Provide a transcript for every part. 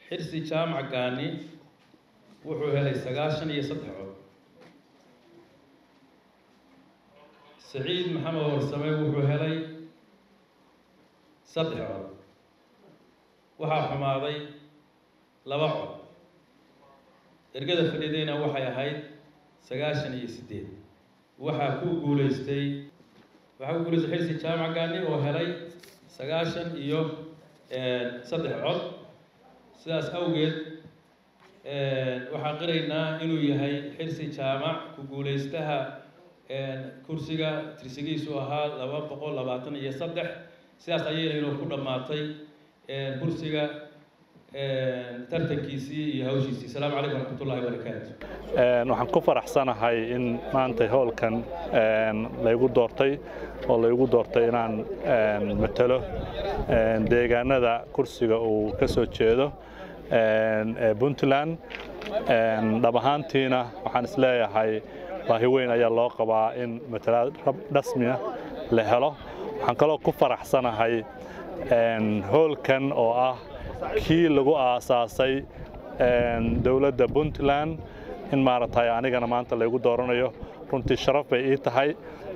xirsi jaamac gaani wuxuu helay sagaashan iyo saddex cod saciid maxamed warsame wuxuu helay saddex cod waxaa xumaaday laba cod ergada fadhidayna waxay ahayd sagaashan iyo siddeed waxaa ku guulaystay waxaa ku guulaystay xirsi jaamac gaani oo helay sagaashan iyo saddex cod sidaas awgeed waxaan qiraynaa inuu yahay xirsi jaamac ku guulaystaha kursiga tirsigiisu ahaa laba boqol labaatan iyo saddex sidaas ayayna inuu ku dhammaatay kursiga tartankiisii iyo hawshiisii asalaamu calaykum waraxmat ullahi wabarakaatu waxaan ku faraxsanahay in maanta howlkan laygu doortay oo laygu doortay inaan matalo deegaanada kursiga uu ka soo jeedo ee puntland dhab ahaantiina waxaan isleeyahay baahi weyn ayaa loo qabaa in matalaad rasmiya la helo waxaan kaloo ku faraxsanahay howlkan oo ah kii lagu aasaasay dowladda puntland in maaragtay anigana maanta laygu dooranayo runtii sharaf bay ii tahay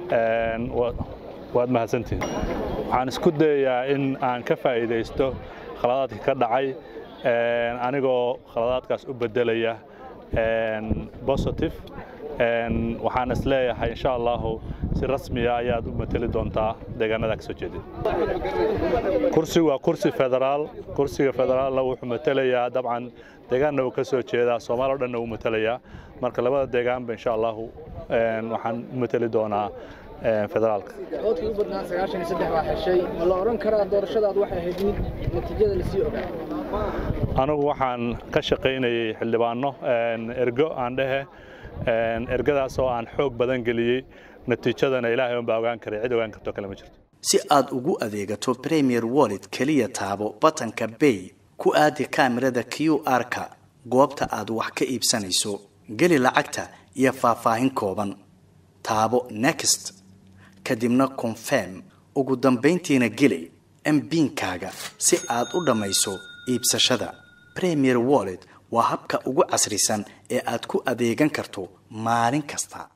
waad mahadsantihin waxaan isku dayayaa in aan ka faa'iidaysto khaladaadka ka dhacay anigoo khaladaadkaas u beddelaya positive waxaan is leeyahay insha allahu si rasmiya ayaad u mateli doontaa deegaanada kasoo jeedin kursigu waa kursi federaal kursiga federaalna wuxuu matelayaa dabcan deegaanna uu ka soo jeedaa soomaaliya o dhanna uu matelayaa marka labada deegaanba insha allahu waxaan u mateli doonaa federaalka codkii u badnaa sagaashan iyo saddex baa heshay ma la odhan karaa doorashadaad waxay ahayd mid natiijada lasii ogaa anigu waxaan ka shaqaynayay xildhibaano ergo aan dhehe ergadaas oo aan xoog badan geliyey natiijadana ilaahay unbaa ogaan karay cid ogaan karto kale ma jirto si aad ugu adeegato premier wallet keliya taabo batanka bay ku aadi kaamirada q r-ka goobta aad wax ka iibsanayso geli lacagta iyo faahfaahin kooban taabo next kadibna confirm ugu dambayntiina geli mbiinkaaga si aad u dhammayso iibsashada premier wallet waa habka ugu casrisan ee aad ku adeegan karto maalin kasta